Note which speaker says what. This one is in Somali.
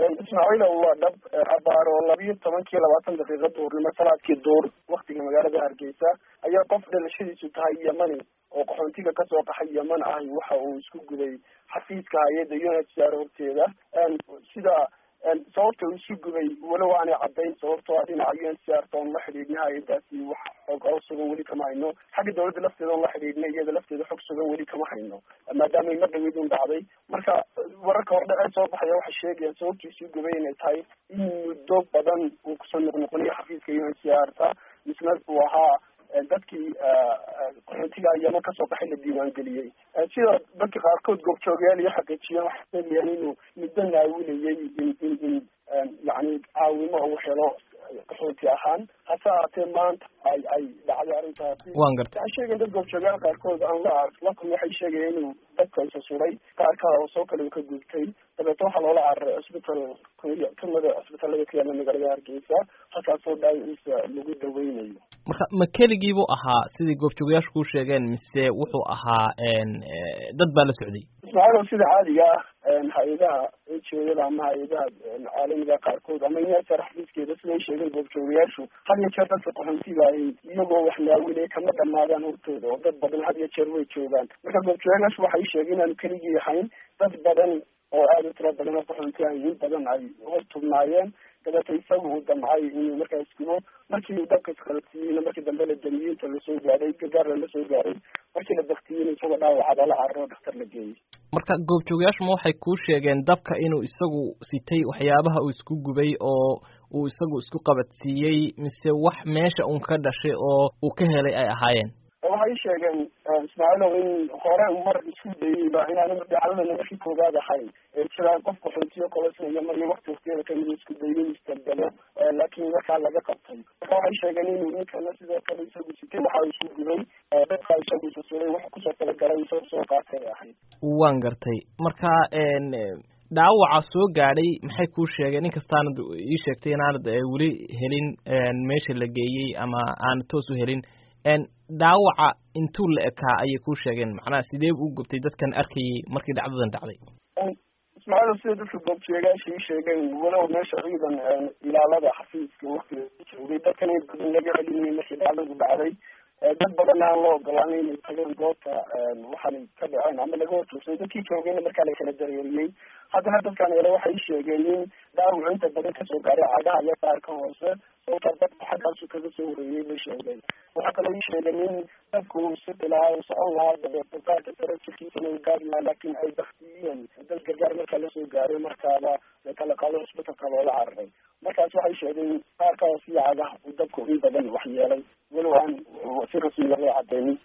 Speaker 1: ismaaciilow waa dhab abaaro labiyo tobankii labaatan daqiiqa duurnimo salaadkii duur waktiga magaalada hargeysa ayaa qof dhalashadiisu tahay yemani oo qaxoontiga kasoo qaxay yeman ahi waxa uu isku gubay xafiiska hay-adda u n h r horteeda sida sababta uu isu gubay walow aanay caddayn sababtoo a dhinaca u n c r toon la xidhiidna hay-adaasi wax xog oo sugan weli kama hayno xagga dawladda lafteeda on la xidhiidna iyada lafteeda xog sugan weli kama hayno maadaamay mar dhaweyd un dhacday marka wararka hordhe ee soo baxaya waxay sheegayaan sababta isu gubay inay tahay in muddo badan uu kusoo noqnoqoniyo xafiiska u n c r ta misna uu ahaa dadkii qaxootiga yeman kasoo baxay la diiwaangeliyey sida dadka qaarkood goobjoogayaal iyo xaqiijiyeen waxay sheegayaan inuu muddo naawilayay in in in yani caawimo uu helo qaxooti ahaan hase ahaatee maanta ay ay dhacday arrintaasi
Speaker 2: wan garta
Speaker 1: waxay sheegayen dad goobjoogayaal qaarkood aan la lakum waxay sheegayeen inuu dadka isa suray qaar kale oo soo kale uu ka gubtay dabeetna waxaa loola cararay cusbital kamida cusbitallada ku yaala magaalada hargeysa halkaasoo dhaawaciisa lagu daweynayo
Speaker 2: marka ma keligiibuu ahaa sidii goobjoogayaashu kuu sheegeen mise wuxuu ahaa dad baa la socday
Speaker 1: ismaaciilow sida caadiga ah hay-adaha ejoyada ama hay-adaha caalamiga qaarkood ama inyasar xafiiskeeda siday sheegeen goobjoogayaashu had iyo jeer dadka qaxoontiga ahi iyagoo wax naawilay kama dhamaadaan hortooda oo dad badan had iyo jeer way joogaan marka goobjoogayaashu waxay sheegeen inaanu keligii ahayn dad badan oo aada u tiro badan oo qaxoonti ahi in badan ay hor tubnaayeen dabeeta isagu uu damcay inuu markaas gubo markii uu dabka isqalabsiiyeyna markii dambe la damiyey inta lasoo gaaray gargaarla lasoo gaaray markii la baktiyeyna isagoo dhaawacada la cararo dhaktar la geeyey
Speaker 2: marka goobjoogayaashu ma waxay kuu sheegeen dabka inuu isagu sitay waxyaabaha uu isku gubay oo uu isagu isku qabadsiiyey mise wax meesha un ka dhashay oo uu ka helay ay ahaayeen
Speaker 1: waxay sheegeen ismaaciilow in hore mar isku dayeyba inaana dhacdada noloshii koogaad ahayn jiraan qof qaxootiyo kolosnaya maryo wakti waktiyeeda kamid isku dayin isdaldalo laakiin markaa laga qabtay marka waxay sheegeen inuu ninkana sidoo kale isagu sitay waxa isu gubay dadka isagu susuray wax kusoo talagalay isagoo soo qaatay ahayd
Speaker 2: waan gartay marka dhaawaca soo gaadhay maxay kuu sheegeen inkastaanad ii sheegtay inaanad weli helin meesha la geeyey ama aanad toos u helin dhaawaca intuu la ekaa ayay kuu sheegeen macnaha sidee u gubtay dadkan arkayay markii dhacdadan dhacday
Speaker 1: ismaaciil sida dadka goobjoogayaasha ii sheegeen walow meesha ciidan ilaalada xafiiska waktiga joogay dadkan in badan laga celinayay markii dhacdadu dhacday dad badan aan loo ogolaanay inay tageen goobta waxaanay ka dhaceen ama laga horjoogsaday dadkii joogayna markaa la kala dareeriyey haddana dadkan ele waxay sheegeen in dhaawacu inta badan kasoo gaaray cagaha iyo qaarka hoose sababtaa dadka xaggaasu kaga soo horeeyey bay sheegeen waxaa kaloo ii sheegeen in dadku uu sidi lahaa uu socon lahaa dabeeto qaarka sare jirkiisana uu gaari lahaa laakiin ay baktiyeen dad gargaar markaa lasoo gaaray markaaba kala qaado cusbitalka loola cararay markaas waxay sheegeen qaarka hoose iyo cagaha uu dabku in badan waxyeelay walow aan si rasmiya loo cadeynin